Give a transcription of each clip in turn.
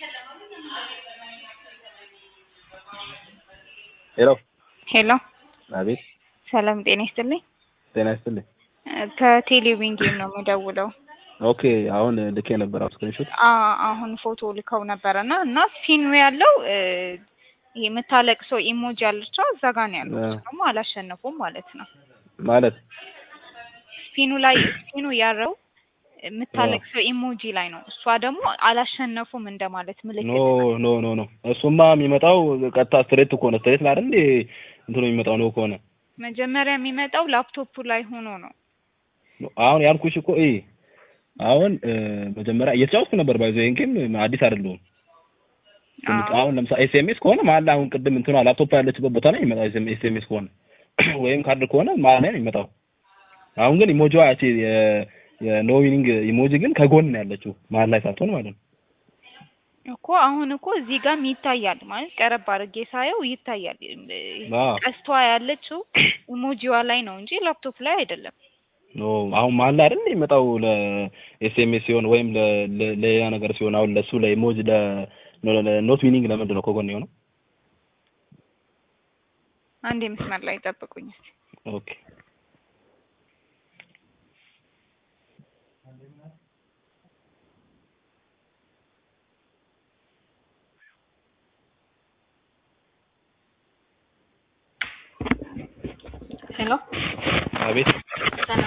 ሄሎ ሄሎ አቤት ሰላም ጤና ይስጥልኝ። ጤና ይስጥልኝ ከቴሌቪዥን ጌም ነው የምደውለው። ኦኬ አሁን ልኬ ነበር ስክሪንሾት አ- አሁን ፎቶ ልከው ነበረና እና ስፒኑ ያለው እ፣ ይሄ የምታለቅሰው ኢሞጂ ያለችው እዛ ጋር ነው ያለው። እሱ ደግሞ አላሸነፉም ማለት ነው። ማለት ስፒኑ ላይ ስፒኑ ያለው የምታለቅሰው ኢሞጂ ላይ ነው። እሷ ደግሞ አላሸነፉም እንደማለት ኖ ምልክት ኖ ኖ ኖ እሱማ የሚመጣው ቀጥታ ስትሬት ከሆነ ስትሬት ላይ አይደል እንዴ እንትኑ የሚመጣው ነው ከሆነ መጀመሪያ የሚመጣው ላፕቶፑ ላይ ሆኖ ነው። አሁን ያልኩሽ እኮ እ አሁን እ፣ መጀመሪያ እየተጫወትኩ ነበር ባይዞ ይሄን ጌም አዲስ አይደለሁም አዎ። አሁን ለምሳሌ ኤስኤምኤስ ከሆነ መሀል ላይ አሁን ቅድም እንትኗ ላፕቶፕ ያለችበት ቦታ ላይ ይመጣው ኤስኤምኤስ ከሆነ ወይም ካርድ ከሆነ መሀል ላይ ነው የሚመጣው። አሁን ግን ኢሞጂዋ ያቺ የ- የኖ ዊኒንግ ኢሞጂ ግን ከጎን ነው ያለችው መሀል ላይ ሳትሆን ማለት ነው። እኮ አሁን እኮ እዚህ ጋርም ይታያል ማለት ቀረብ አድርጌ ሳየው ይታያል። አዎ ቀስቷ ያለችው ኢሞጂዋ ላይ ነው እንጂ ላፕቶፕ ላይ አይደለም። ኖ አሁን መሀል ላይ አይደል የሚመጣው ለኤስኤምኤስ ሲሆን ወይም ለ- ለ- ለሌላ ነገር ሲሆን አሁን ለሱ ለኢሞጂ ለኖት ዊኒንግ ለምንድን ነው ከጎን የሆነው? አንድ መስመር ላይ ጠብቁኝ እስኪ። ኦኬ ሄሎ አቤት ሰላም፣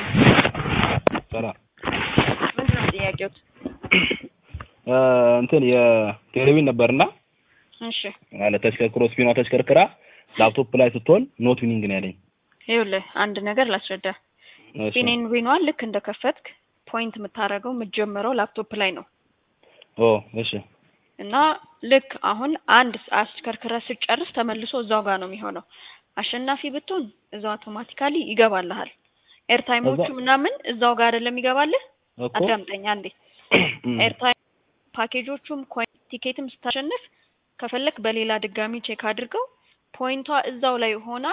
ሰላም ምንድን ነው ጥያቄዎት? እ፣ እንትን የቴሌቪዥን ነበርና እሺ ማለት ተሽከርክሮ ስፒኗ ተሽከርክራ ላፕቶፕ ላይ ስትሆን ኖት ዊኒንግ ነው ያለኝ። ይኸውልህ አንድ ነገር ላስረዳ። እሺ ፒኔን ዊኗን ልክ እንደከፈትክ ፖይንት የምታደርገው የምትጀምረው ላፕቶፕ ላይ ነው ኦ እሺ እና ልክ አሁን አንድ አሽከርክረህ ስጨርስ ተመልሶ እዛው ጋር ነው የሚሆነው። አሸናፊ ብትሆን እዛው አውቶማቲካሊ ይገባልሃል። ኤርታይሞቹ እዛው- ምናምን እዛው ጋር አይደለም ይገባልህ። እኮ አዳምጠኝ አንዴ። እም፣ ኤርታይም ፓኬጆቹም ኮይን ቲኬትም ስታሸንፍ ከፈለክ በሌላ ድጋሚ ቼክ አድርገው ፖይንቷ እዛው ላይ ሆና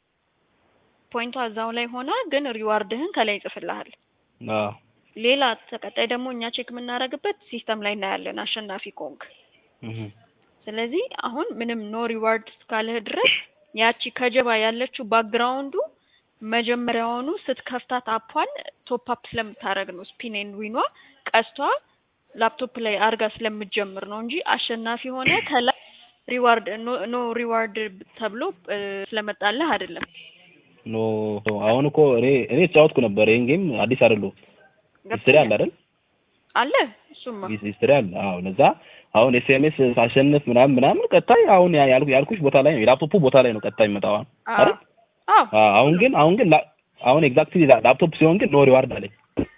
ፖይንቷ እዛው ላይ ሆና ግን ሪዋርድህን ከላይ ይጽፍልሃል። አዎ ሌላ ተቀጣይ ደግሞ እኛ ቼክ የምናደርግበት ሲስተም ላይ እናያለን አሸናፊ ኮንክ። እህ፣ ስለዚህ አሁን ምንም ኖ ሪዋርድ እስካለህ ድረስ ያቺ ከጀባ ያለችው ባክግራውንዱ መጀመሪያውኑ ስትከፍታት አፓን ቶፕ አፕ ስለምታደርግ ነው። ስፒን ዊኗ ቀስቷ ላፕቶፕ ላይ አርጋ ስለምትጀምር ነው እንጂ አሸናፊ ሆነ ከላይ ሪዋርድ ኖ ሪዋርድ ተብሎ እ፣ ስለመጣልህ አይደለም። ኖ አሁን እኮ እኔ እኔ የተጫወትኩ ነበር ይሄን ጌም አዲስ አይደለሁም። ሂስትሪ አለ አይደል? አለ እሱማ ሂስትሪ አለ። አዎ ለዛ አሁን ኤስኤምኤስ ሳሸንፍ ምናምን ምናምን ቀጣይ አሁን ያ- ያልኩ ያልኩሽ ቦታ ላይ ነው የላፕቶፑ ቦታ ላይ ነው ቀጣይ የሚመጣው አሁን አዎ አይደል? አዎ አዎ አሁን ግን አሁን ግን ላ- አሁን ኤግዛክትሊ ላፕቶፕ ሲሆን ግን ኖ ሪዋርድ አለኝ።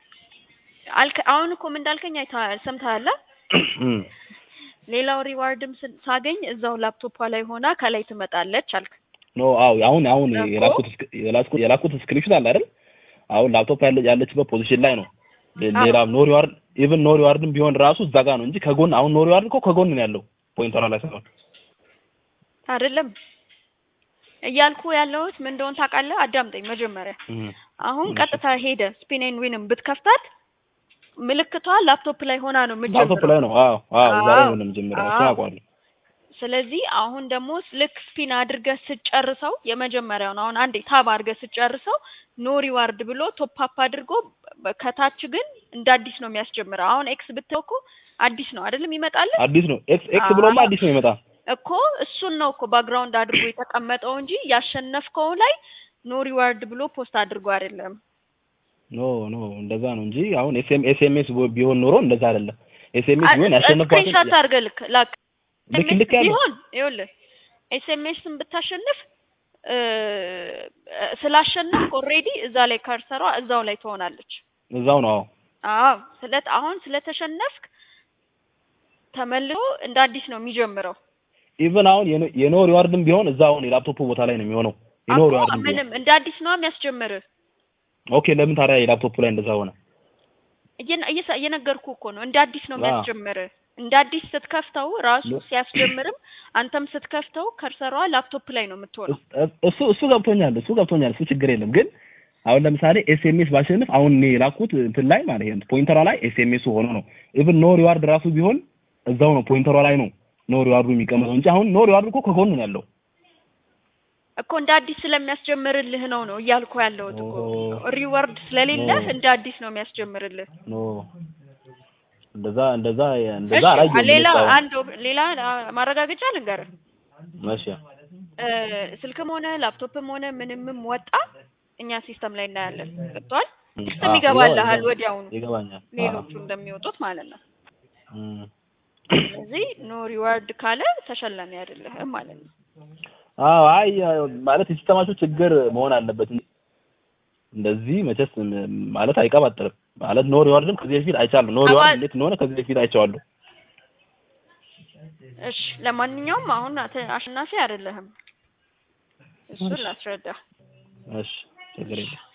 አልከ አሁን እኮ ምን እንዳልከኝ አይተሃል፣ ሰምተሃል? እም፣ ሌላው ሪዋርድም ስ- ሳገኝ እዛው ላፕቶፓ ላይ ሆና ከላይ ትመጣለች አልክ። ኖ አዎ አሁን አሁን እኮ። የላኩት ስክ- የላኩት የላኩት ስክሪንሾት አለ አይደል? አሁን ላፕቶፕ ያለ ያለችበት ፖዚሽን ላይ ነው። ሌ- አዎ። ሌላ ኖ ሪዋርድ ኢቭን ኖ ሪዋርድም ቢሆን ራሱ እዛ ጋር ነው እንጂ ከጎን አሁን ኖ ሪዋርድ እኮ ከጎን ነው ያለው ፖይንተሯ ላይ ሳይሆን አይደለም እያልኩ ያለሁት ምን እንደሆነ ታውቃለህ? አዳምጠኝ መጀመሪያ። እም፣ አሁን እሺ። ቀጥታ ሄደ ስፒን ዊንም ብትከፍታት ምልክቷ ላፕቶፕ ላይ ሆና ነው ላፕቶፕ የምትጀምረው። ላይ ነው። አዎ አዎ እዛ ላይ አዎ። ነው የምጀምረው። እሱን አዎ። አውቀዋለሁ። ስለዚህ አሁን ደግሞ ልክ ስፒን አድርገህ ስጨርሰው የመጀመሪያውን አሁን አንዴ ታብ አድርገህ ስጨርሰው ኖ ሪዋርድ ብሎ ቶፕ አፕ አድርጎ በ- ከታች ግን እንደ አዲስ ነው የሚያስጀምረው። አሁን ኤክስ ብትለው እኮ አዲስ ነው አይደለም ይመጣልህ አዲስ ነው ኤክስ ኤክስ አዎ። ብሎማ አዲስ ነው ይመጣ እኮ እሱን ነው እኮ ባክግራውንድ አድርጎ የተቀመጠው እንጂ ያሸነፍከው ላይ ኖ ሪዋርድ ብሎ ፖስት አድርጎ አይደለም። ኖ ኖ እንደዛ ነው እንጂ አሁን ኤስኤም ኤስኤምኤስ ቢሆን ኖሮ እንደዛ አይደለም። ኤስኤምኤስ ቢሆን ያሸነፍኳትን ስክሪንሾት አድርገህ ልክ ላክ ልክ ልክ ያለው ቢሆን ይኸውልህ ኤስኤምኤስን ብታሸንፍ እ፣ ስላሸነፍክ ኦልሬዲ እዛ ላይ ከርሰሯ እዛው ላይ ትሆናለች። እዛው ነው። አዎ አዎ ስለ አሁን ስለተሸነፍክ ተመልሶ እንደ አዲስ ነው የሚጀምረው። ኢቭን አሁን የኖ- የኖ ሪዋርድም ቢሆን እዛ አሁን የላፕቶፕ ቦታ ላይ ነው የሚሆነው። የኖ አኮ ሪዋርድም ቢሆን ምንም እንደ አዲስ ነው የሚያስጀምርህ። ኦኬ። ለምን ታዲያ የላፕቶፕ ላይ እንደዛ ሆነ? እየነ- እየሰ- እየነገርኩህ እኮ ነው እንደ አዲስ ነው አዎ። የሚያስጀምርህ። እንደ አዲስ ስትከፍተው ራሱ ለ- ሲያስጀምርም አንተም ስትከፍተው ከርሰሯ ላፕቶፕ ላይ ነው የምትሆነው። እስ- እሱ እሱ ገብቶኛል፣ እሱ ገብቶኛል፣ እሱ ችግር የለም። ግን አሁን ለምሳሌ ኤስኤምኤስ ባሸንፍ አሁን እኔ የላኩት እንትን ላይ ማለት ነው ፖይንተሯ ላይ ኤስኤምኤሱ ሆኖ ነው። ኢቭን ኖ ሪዋርድ ራሱ ቢሆን እዛው ነው ፖይንተሯ ላይ ነው ኖ ሪዋርዱ የሚቀመጠው እንጂ አሁን ኖ ሪዋርዱ እኮ ከጎን ነው ያለው። እኮ እንደ አዲስ ስለሚያስጀምርልህ ነው ነው እያልኩ ያለሁት እኮ ኦ። ሪዋርድ ስለሌለህ ኦ። እንደ አዲስ ነው የሚያስጀምርልህ። ኖ እንደዛ እንደዛ እንደዛ እሺ አላየሁም። ሌላ እኔ እስካሁን። አንድ ኦፕ- ሌላ አ- ማረጋገጫ ልንገርህ እሺ እ፣ ስልክም ሆነ ላፕቶፕም ሆነ ምንምም ወጣ እኛ ሲስተም ላይ እናያለን። ገብቶሃል? እ፣ ሲስተም አዎ፣ ይገባልሃል ይገባኛል። ወዲያውኑ ይገባኛል። ሌሎቹ እንደሚወጡት ማለት ነው። እም። ስለዚህ ኖ ሪዋርድ ካለ ተሸላሚ አይደለህም ማለት ነው። አዎ አይ ማለት የሲስተማችሁ ችግር መሆን አለበት እንጂ እንደዚህ መቼስ ም- ማለት አይቀባጥርም። ማለት ኖ ሪዋርድም ከዚህ በፊት አይቻለሁ። ኖ ሪዋርድ አባ- እንዴት እንደሆነ ከዚህ በፊት አይቼዋለሁ። እሺ ለማንኛውም አሁን አተ- አሸናፊ አይደለህም። እሱን እሺ። ላስረዳ። እሺ ችግር የለም።